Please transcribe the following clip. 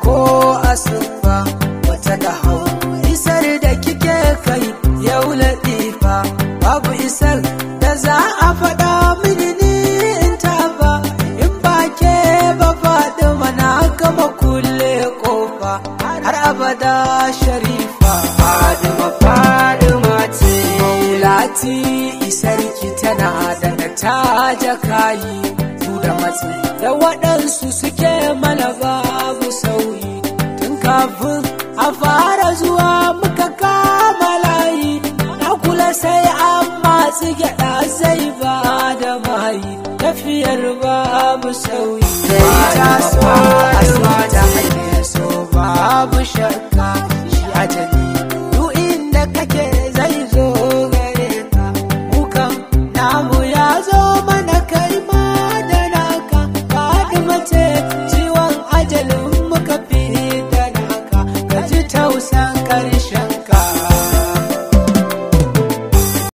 ko asufa wata da hau isar da kike kai yau latifa babu isar da za a faɗa mini ni in tafa in ba ke ba faɗi mana gama kulle kofa har abada sharifa fadima fadima ce maulati isarki tana da ta jakayi su da matsi da waɗansu suke mana babu sauyi tun kafin a fara zuwa muka kama layi na kula sai an matsi gyaɗa zai ba da mayi tafiyar babu sauyi sai ta so a so ta hanyar so babu shakka shi ajali duk inda kake zai zo gare ka mukan namu ya zo mana kai ma da naka faɗi mace ciwon ajalin muka fi da naka ka ji tausan ƙarshen